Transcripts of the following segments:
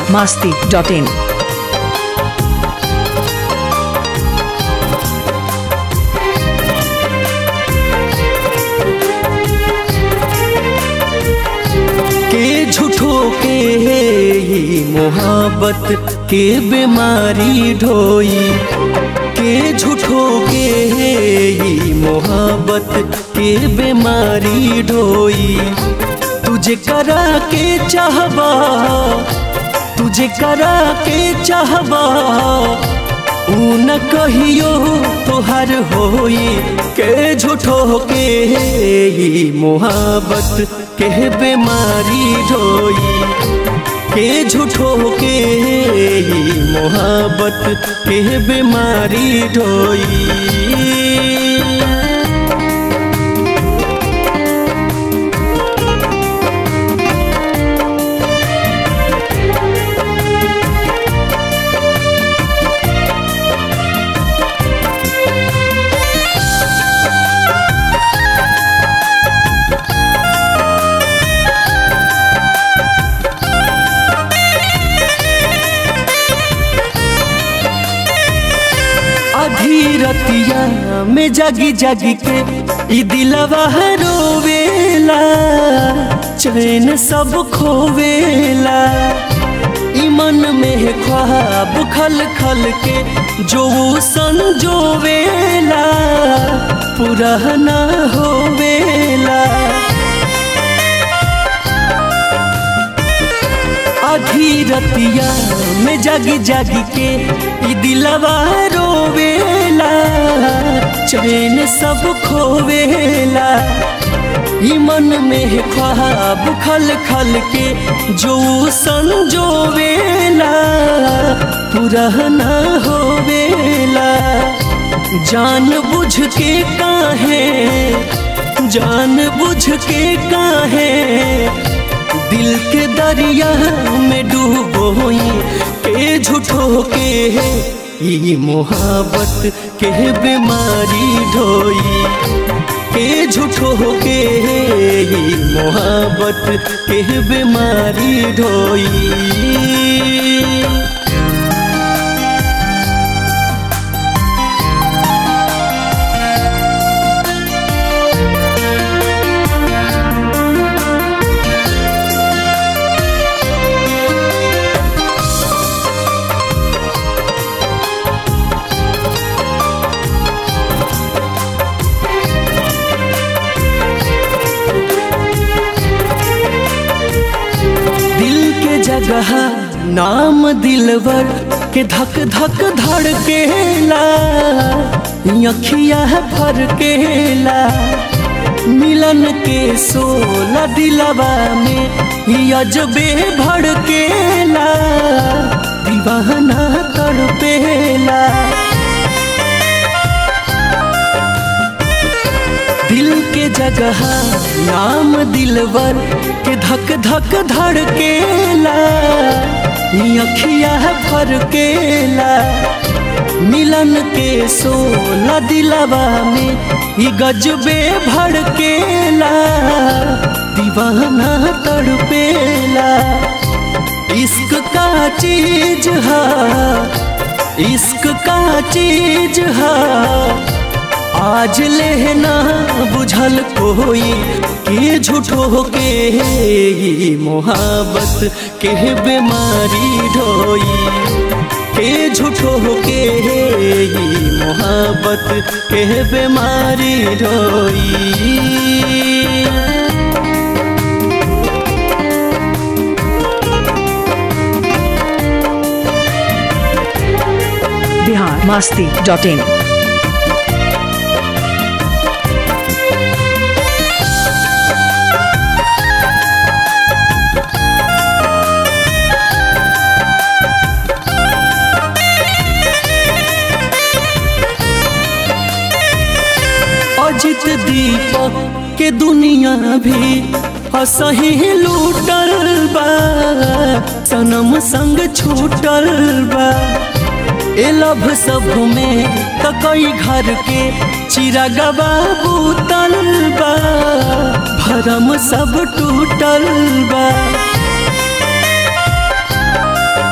masti.in. के झूठो के ही मोहब्बत के बीमारी ढोई के झूठो के ही मोहब्बत के बीमारी ढोई तुझे करा के चाहबा तुझे करा के चाहबा ऊ न कहियो तोहर होई के झूठो के ही मोहब्बत के बीमारी ढोई के झूठो के ही मोहब्बत के बीमारी ढोई अधीरतिया में जगी जगी के ई दिलवा रोवेला चैन सब खोवेला ई मन में ख्वाब खल खल के जो संजोवेला पूरा ना होवेला अधीरतिया में जगी जगी के ई दिलवा रोवेला चैन सब खोवेला ई मन में ख्वाब खल खल के जो संजोवेला पूरा ना होवेला जान बुझ के काहे जान बुझ के काहे दिल के दरिया में डूबोई के झूठो के ई मोहब्बत के बीमारी ढोई के झूठो के ई मोहब्बत के बीमारी ढोई दिल के जगह नाम दिलवर के धक धक धड़केला अखिया भर केला मिलन के सोला दिलवा में अजबे भड़केला दीवाना तड़पेला दिल के जगह नाम दिलवर के धक धक धड़केला अखिया भर केला मिलन के सोला दिलवा में ई गजबे भड़केला दीवाना तड़पेला इश्क का चीज है इश्क का चीज है आज लेना बुझल कोई के झूठो के ही मोहब्बत के बीमारी ढोई के झूठो के ही मोहब्बत के बीमारी ढोई Bihar masti.in. अजित दीपक के दुनिया भी असही लूटल बा सनम संग छूटल बा ए लभ सब में त कई घर के चिरागवा बूतल बा भरम सब टूटल बा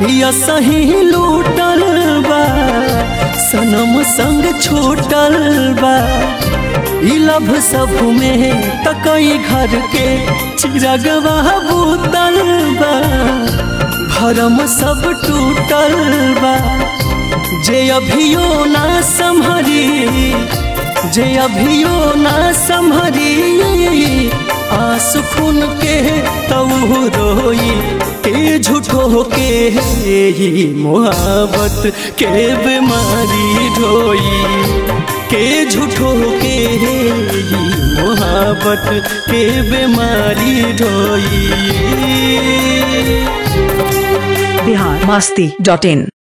या सही लूटल बा सनम संग छूटल बा ई लभ सब में तकई घर के चिरगवा बूतल बा भरम सब टूटल बा जे अभियो ना संभरी जे अभियो ना संभरी आंसू खून के तऊ रोई के झूठो के ही मोहब्बत के बीमारी ढोई के झूठो के ही मोहब्बत के बीमारी ढोई बिहार मस्ती डॉट इन